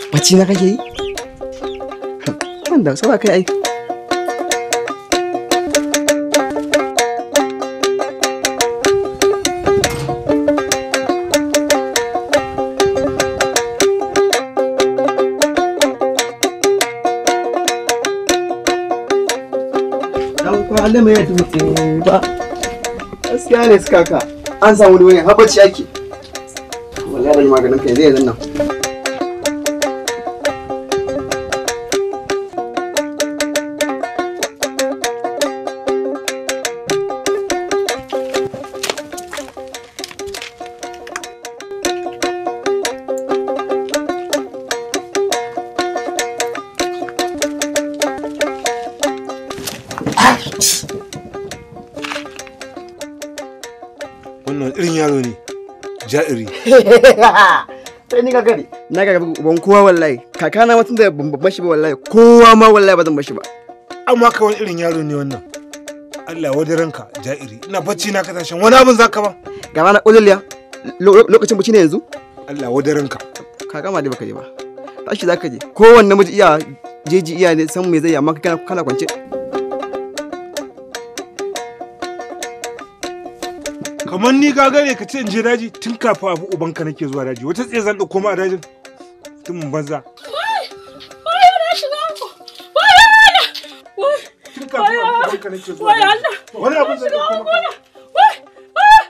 bacci na kake yi wanda saba kai ai dan kwale mai dutse ba gaskiya ne suka ka an samu wani wani habacci ake wallahi da maganin kai zai zanna wannan irin yaro ne ja'iri sai ni gagari na ga ban kowa wallahi kakana mutum da ban bashi ba wallahi kowa ma wallahi ba zan bashi ba amma ka wani irin yaro ne wannan Allah wadi ranka ja'iri ina bacci na kasashen wani abin zaka ba ga rana ƙuliya lokacin buci ne yanzu Allah wadi ranka ka gama dai baka je ba tashi zaka je kowanne namiji iya jeji iya ne san me zai yi amma kana kana kwance kamar ni gagare ka ce in je daji tun kafin abu ubanka nake zuwa daji wata tsaye zan ɗauko ma a dajin tun mun banza Wai na shiga uku. Wai Allah. Wai tun kafin abu ubanka nake zuwa wai daji Allah. wani abin zan Shiga ɗauko uku maka na. Wai wai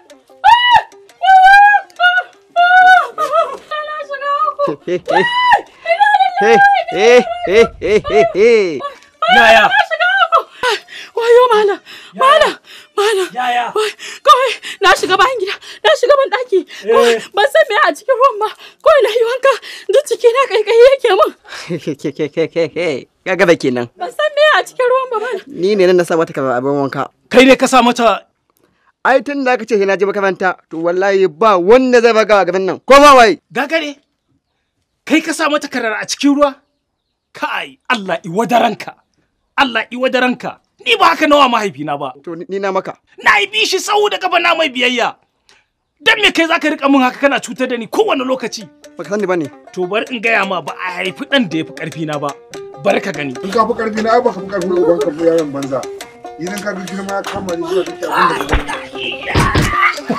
wai. Na shiga uku. he he he he he he he Yaya? Na shiga uku. Wayo malam. Malam. Malam. Yaya? Wai kawai na shiga bayan gida. Na shiga ban daki. Kawai Eh. ban san me a cikin ruwan ba. Kawai na yi wanka. Duk ciki na kaikayi yake min. he he he he he he kaga da kenan Ban san me a cikin ruwan ba malam. ni ne nan na sa mata kaza abin wanka Kai ne ka sa mata ai tun da aka ce na je makaranta to wallahi ba wanda zai baga a gaban nan ko ba wai gagare? Kai ka sa mata karar a cikin ruwa? Kai, Allah iwadaranka. Allah iwadaranka. Ni ba haka nawa mahaifina ba. to ni na maka Na yi bi shi sau da gaba na mai biyayya. Dan me kai zaka rika min haka kana cutar da ni kowane lokaci? baka sani bane To bari in gaya ma ba a haifi ɗan da ya fi ƙarfi na ba. Bari ka gani. in ka fi karfi na ai baka fi karfi uban ka yaron banza idan ka ga girma ya kama ni zuwa kake abin da ka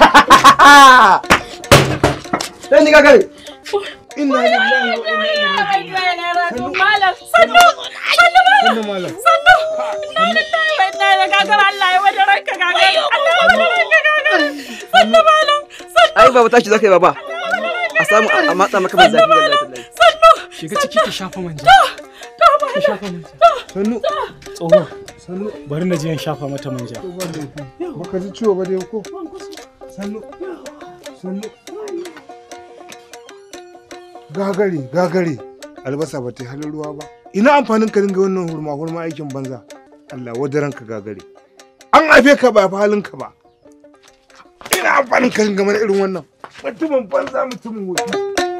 sai ni gagare inna lillahi wa inna Malam. Sannu. Sannu malam. ilaihi malam Sannu. Inna lillahi wa inna ilaihi gagar Allah ya wada ranka gagar. Allah ya wada ranka gagar. Sannu malam. Sannu. ai baba tashi zaka yi baba a samu a matsa maka mai zafi wallahi tallahi Sannu. Shiga ciki ki shafa manja. To malam. shafa manja. sannu Tsoho, sannu bari na je in shafa mata manja. ba da yafi baka ji ciwo ba da ko sannu sannu gagare gagare albasa ba ta yi halin ruwa ba ina amfanin ka dinga wannan hurma hurma aikin banza Allah wadaran ka gagare an haife ka ba fa halin ka ba ina amfanin ka dinga mana irin wannan mutumin banza mutumin wuce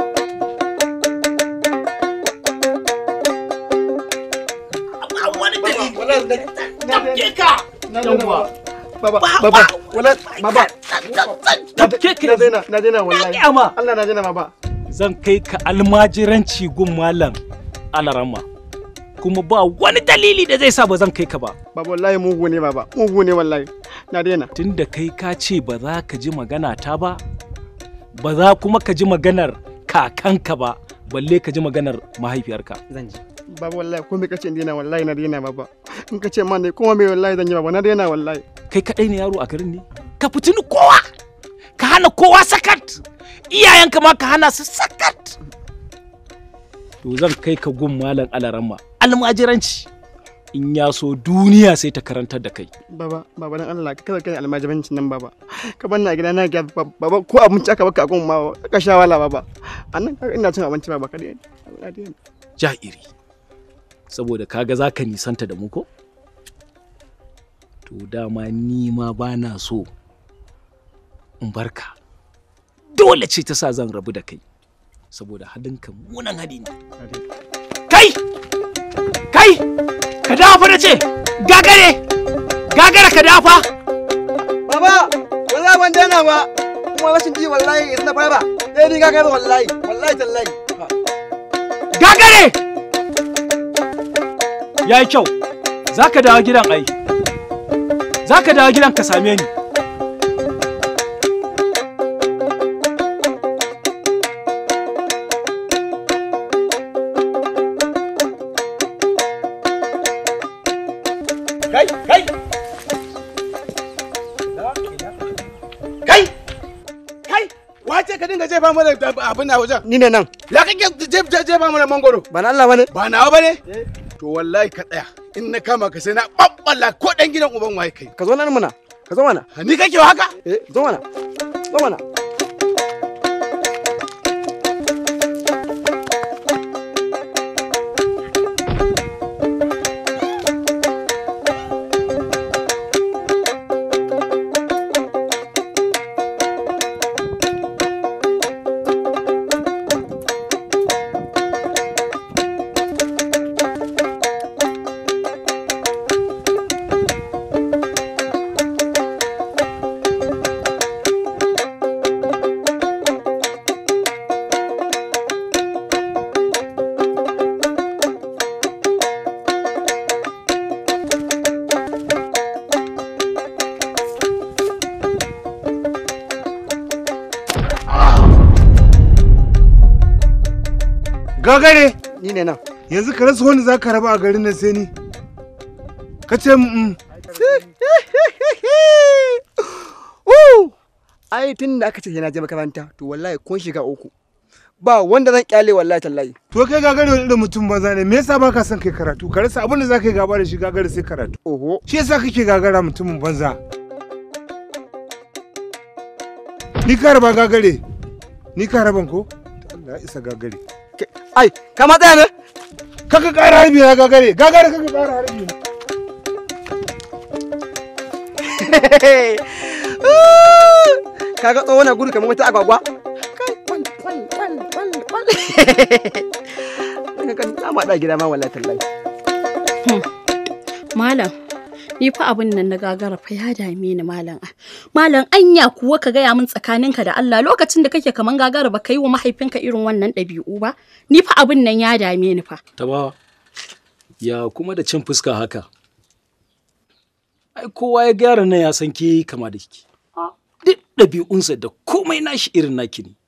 Tafke ka! Yawwa. baba baba wala baba Tafke ka na daina na daina wallahi gaya ma. Allah na daina baba Zan kai ka almajiranci gun malam alarama. Kuma ba wani dalili da zai sa ba zan kai ka ba. baba wallahi mugu ne baba mugu ne wallahi na daina Tunda kai ka ce ba za ka ji magana ta ba, ba za kuma ka ji maganar kakanka ba, balle ka ji maganar mahaifiyarka. zan ji baba wallahi ko me kace in daina wallahi na daina baba in kace ma ne kuma me wallahi zan yi baba na daina wallahi Kai kaɗai ne yaro a garin ne? Ka fitini kowa! Ka hana kowa sakat! Iyayenka ma ka hana su sakat! To zan kai ka gun malam alarama. Almajiranci. In ya so duniya sai ta karantar da kai. baba baba dan Allah ka kada kai almajibancin nan baba ka bar na gida na ga baba ko abinci aka baka gun ma ka sha wala baba annan ka ina cin abinci baba ka daina na daina Ja'iri. Saboda kaga za ka nisanta da mu ko? To dama ni ma ba na so in barka. Dole ce ta sa zan rabu da kai. Saboda halinka munan hali ne. Kai! Kai! Ka dafa da ce! Gagare! Gagara ka dafa! baba wallahi ban daina ba kuma rashin ji wallahi in na fara sai ni ga wallahi wallahi tallahi Gagare! Ya yi kyau, za ka dawo gidan ai. Za ka dawo gidan ka same ni. Kai, kai! Kai! Kai! Wace ka dinga jefa mana da abin na wajen? Ni ne nan. Ya kake jef- jef- jefa mana mangoro? Ba na Allah bane. Ba nawa bane? To wallahi ka tsaya. In na kama ka sai na ɓaɓɓalla ko ɗan gidan uban waye kai. Ka zo nan mana. Ka zo mana. Ni kake wa haka? Eh, zo mana. Zo mana. Gagare, Ni ne nan. yanzu ka rasa wani za ka raba a garin nan sai ni. Ka ce mm, Woo! Ai tun da aka ce yana je makaranta to wallahi kun shiga uku. Ba wanda zan kyale wallahi tallahi. to kai gagare wani irin mutum banza ne me yasa ba ka son kai karatu ka rasa abin da za ka yi gaba da shi gagare sai karatu. Oho. Shi yasa kake gagara mutumin banza. Ni ka raba gagare. Ni ka raban ko? Allah ya isa gagare. Ke- Ai, ka ma tsaya ne? Kaka ƙara harbi na gagare. Gagare kaka ƙara harbi na. Kaga tsohon na gudu kamar wata agwagwa? Kai, kwal, kwal, kwal, kwal, kwal. Daga kan na da gida ma wallahi tallahi. Malam, ni fa abin nan na gagara fa ya dame ni malam. Malam anya kuwa ka gaya min tsakaninka da Allah lokacin da kake kaman gagara ba ka yi wa mahaifinka irin wannan ɗabi'u ba. Ni fa abin nan ya dame ni fa. Tabawa, ya kuma da cin fuska haka. Ai, kowa ya gyara nan ya san ke kama da kike. Duk ɗabi'unsa da komai nashi irin naki ne.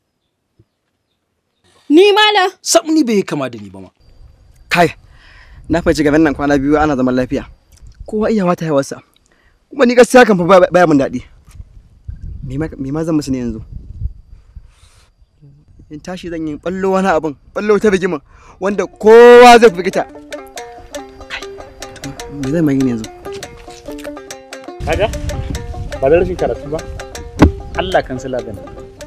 Ni malam. Sam ni bai yi kama da ni ba ma. Kai, na fahimci gaban nan kwana biyu ana zaman lafiya. Kowa iya wata yawarsa. Kuma ni gaskiya kan fa ba- baya mun daɗi. Me ma- me ma zan musu ne yanzu? In tashi zan yi ballo wani abin, ballo ta rigima wanda kowa zai firgita. Kai, to me zan mai yi ne yanzu? kaga ba da rashin karatu ba Allah kan sila gani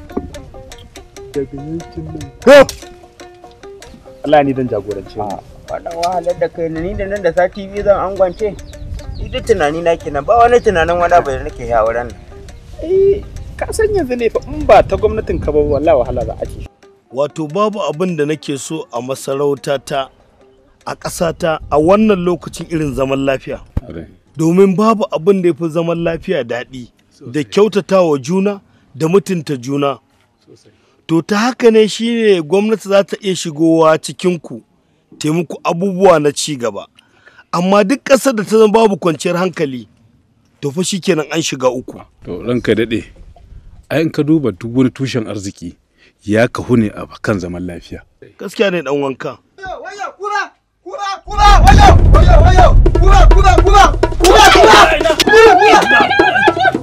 Ko! Allah ni dan jagorance mu Wannan wahalar da kai ni da nan da sati biyu zan angwance. Ni duk tunani na kenan ba wani tunanin wani abu da nake ya wurin nan. eh ka san yanzu ne fa in ba ta gwamnatin ka ba wallahi wahala za a ci wato babu abin da nake so a masarautata a ƙasata a wannan lokacin irin zaman lafiya domin babu abin da ya fi zaman lafiya daɗi da kyautata wa juna da mutunta juna to ta haka ne shine gwamnati za ta iya shigowa cikinku taimako abubuwa na ci gaba amma duk ƙasar da ta zama babu kwanciyar hankali to fa shikenan an shiga uku To ranka daɗe, ai in ka duba duk wani tushen arziki ya kahu ne a kan zaman lafiya. gaskiya ne dan wanka Wayo, kura, kura, kura, wayo, wayo, wayo, kura, kura, kura, kura, kura, kura, kura.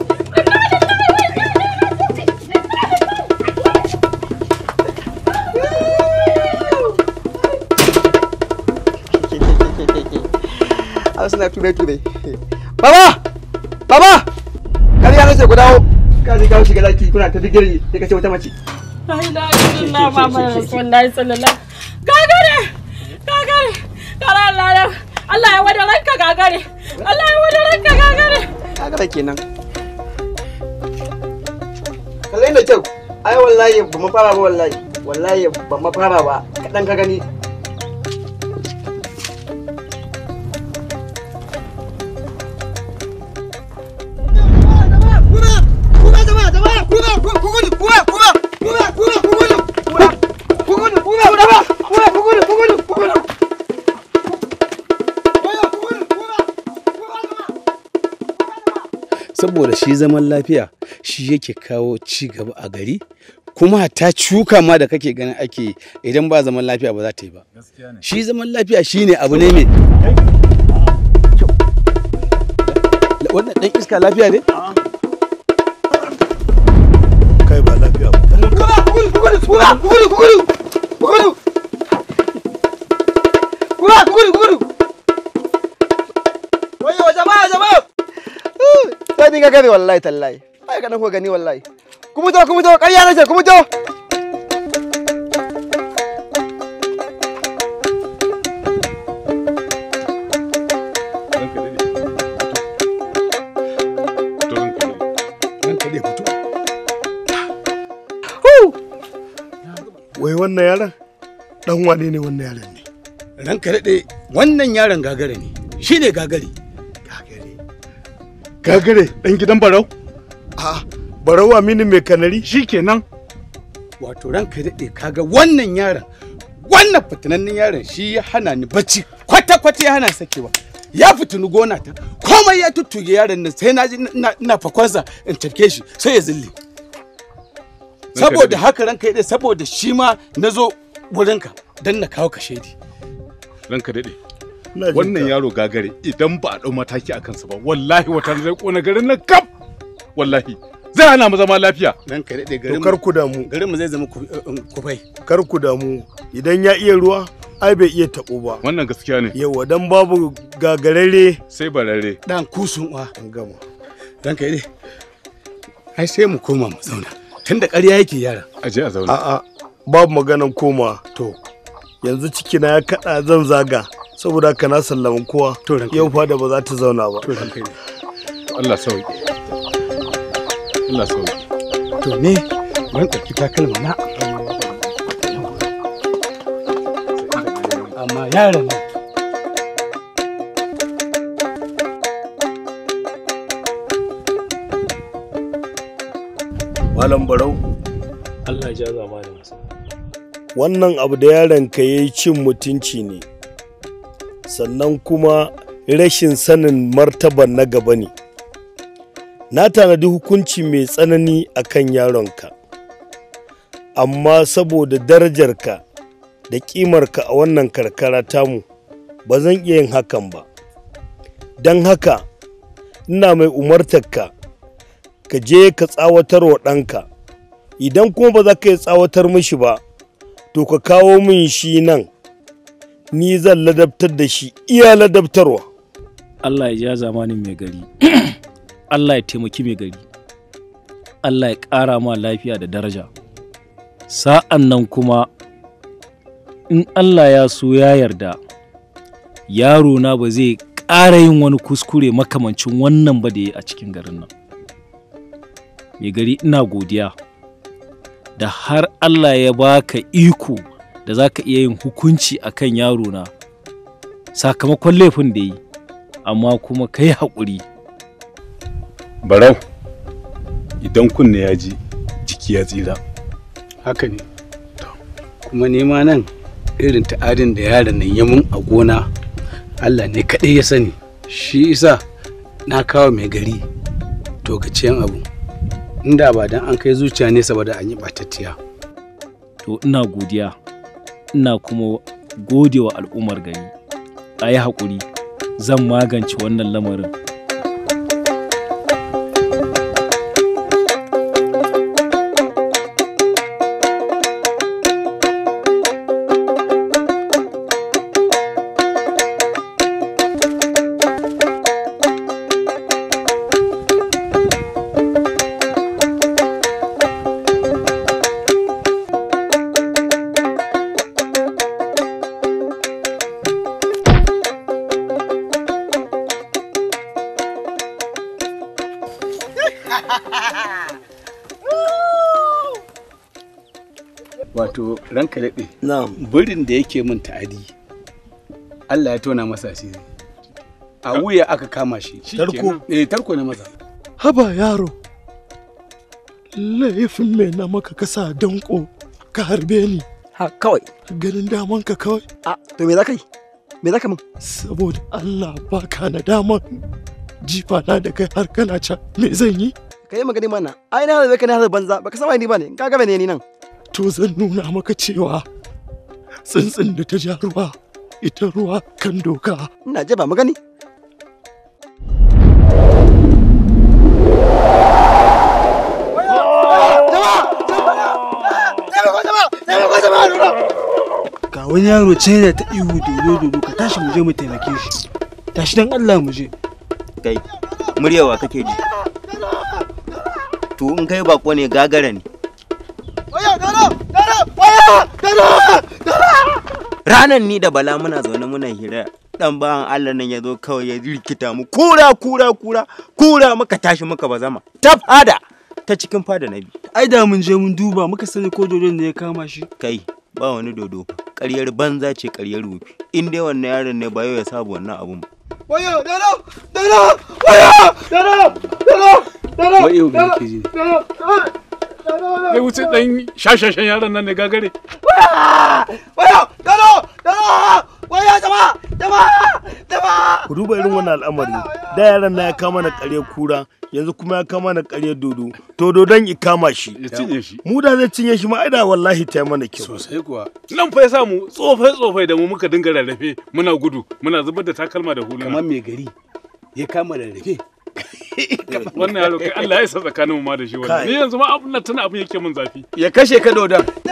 Har suna ture-ture. Baba! Baba! Kar ya nace ku dawo. Ka je kawo shiga daki kuna ta digiri sai ka ce wata mace. La ilaha illallah Muhammadu Rasulullahi sallallahu Gagare! Gagare! Kara Allah ya Allah ya wada ranka gagare! Allah ya wada ranka gagare! Kaga kenan. Kallai da kyau. Ai wallahi ba mu fara ba wallahi. Wallahi ba mu fara ba. Kadan ka gani. Kura, kura, kura, kura, kura, kura, kura, kura, kura, kura, kura, kura, kura, kura, saboda shi zaman lafiya shi yake kawo ci gaba a gari kuma ta cuka ma da kake ganin ake idan ba zaman lafiya ba za ta yi ba shi zaman lafiya shine abu ne mai wannan dan iska lafiya ne kai ba lafiya ba Wayo jama'a jama'a. Sai ni ga gani wallahi tallahi. Ai kana ko gani wallahi. Kuma to kuma to ƙarya nace kuma to. wai wannan yaron dan wane ne wannan yaron ne ranka daɗe wannan yaron gagare ne shi ne gagare gagare dan gidan barau a barau aminu mai kanari shikenan wato ranka daɗe kaga wannan yaron wannan fitinannen yaron shi ya hana ni bacci kwata kwata ya hana sakewa ya fitini gona ta komai ya tuttuge yaron nan sai na ji ina fakwansa in tafke shi sai ya zille saboda haka ranka daɗe saboda shi ma na zo wurinka don na kawo ka shaidi ranka daɗe wannan yaro gagare idan ba a ɗau mataki a kansa ba wallahi wata zai ƙona garin nan kaf wallahi zai hana mu zama lafiya ranka daɗe to garin kar ku damu garin mu zai zama kufai kar ku damu idan ya iya ruwa ai bai iya taɓo ba wannan gaskiya ne yawa dan babu gagarare sai barare dan kusun uwa an gama ranka daɗe ai sai mu koma mu zauna tunda ƙarya yake yara aje a zauna a'a babu maganan koma to yanzu cikina ya kaɗa zan zaga saboda haka na sallama kowa To, ranka yau fada ba za ta zauna ba to ranka daɗe Allah sauki Allah sauki to ne ban ɗauki takalma na amma yaron nan malam barau Allah ya jaza ma da masa wannan abu da yaron ka yayi cin mutunci ne sannan kuma rashin sanin martaban na gaba ne na tanadi hukunci mai tsanani a kan yaronka amma saboda darajarka da ƙimarka a wannan karkara tamu ba zan iya yin hakan ba don haka ina mai umartarka ka je ka tsawatar wa ɗanka idan kuma ba za ka yi tsawatar mishi ba to ka kawo min shi nan ni zan ladabtar da shi iya ladabtarwa Allah ya ja zamanin mai gari Allah ya taimaki mai gari Allah ya ƙara ma lafiya da daraja sa'an nan kuma in Allah ya so ya yarda yaro na ba zai ƙara yin wani kuskure makamancin wannan ba da ya a cikin garin nan mai gari ina godiya da har Allah ya baka iko da za ka iya yin hukunci a kan yaro na sakamakon laifin da yi amma kuma ka yi haƙuri barau idan kunne ya ji jiki ya tsira haka ne kuma nema nan irin ta'adin da yaron nan ya mun a gona Allah ne kaɗai ya sani shi isa na kawo mai gari to gaciyan abu inda ba dan an kai zuciya nesa ba da an yi ɓatattiya to ina godiya ina kuma gode wa al'ummar gari a yi haƙuri zan magance wannan lamarin wato ranka daɗe na'am birin da yake min ta'adi Allah ya tona masa asiri a wuya aka kama shi Tarko? eh tarko na masa haba yaro laifin mai na maka kasa danko ka harbe ni Ha kawai. ganin daman ka kawai A to me za ka yi? Me za ka min? saboda Allah baka na daman jifa na da kai har kana can me zan yi ka yi magani mana ai na harbe ka na harbe banza baka san wai ni bane ka ga ne ni nan to zan nuna maka cewa tsuntsun da ta ja ruwa ita ruwa kan doka ina je ba magani ga wani yaro can yana ta ihu dodo dodo ka tashi mu je mu taimake shi tashi dan Allah mu je kai muryawa kake ji to in kai bako ne gagara ne ranan ni da bala muna zaune muna hira dan bayan Allah nan ya zo kawai ya rikita mu kura kura kura kura muka tashi muka bazama ta fada ta cikin fada na bi ai da mun je mun duba muka sani ko dodon ne ya kama shi kai ba wani dodo ƙaryar banza ce ƙaryar rufi in dai wannan yaron ne ba yau ya saba wannan abun ba Wayo, dano, dano, wayo, dano, dano, dano, Wayo me yake ji? Kai wuce dan shashashan yaron nan ne gagare. wayo, dano, dano, wayo, jama'a, jama'a, jama'a. ku duba irin wannan al'amari da yaran na ya kama na ƙarya kura yanzu kuma ya kama na ƙarya dodo to dodon i kama shi Ya cinye shi. mu da zai cinye shi ma ai da wallahi ta yi mana kyau sosai kuwa Nan fa ya sa mu tsofai tsofai da mu muka dinga rarrafe muna gudu muna zubar da takalma da huluna. kamar mai gari ya kama rarrafe Wannan yaro kai Allah ya isa tsakanin mu ma da shi wannan. Kai. Ni yanzu ma abun nan tana abun yake min zafi. ya kashe ka dodon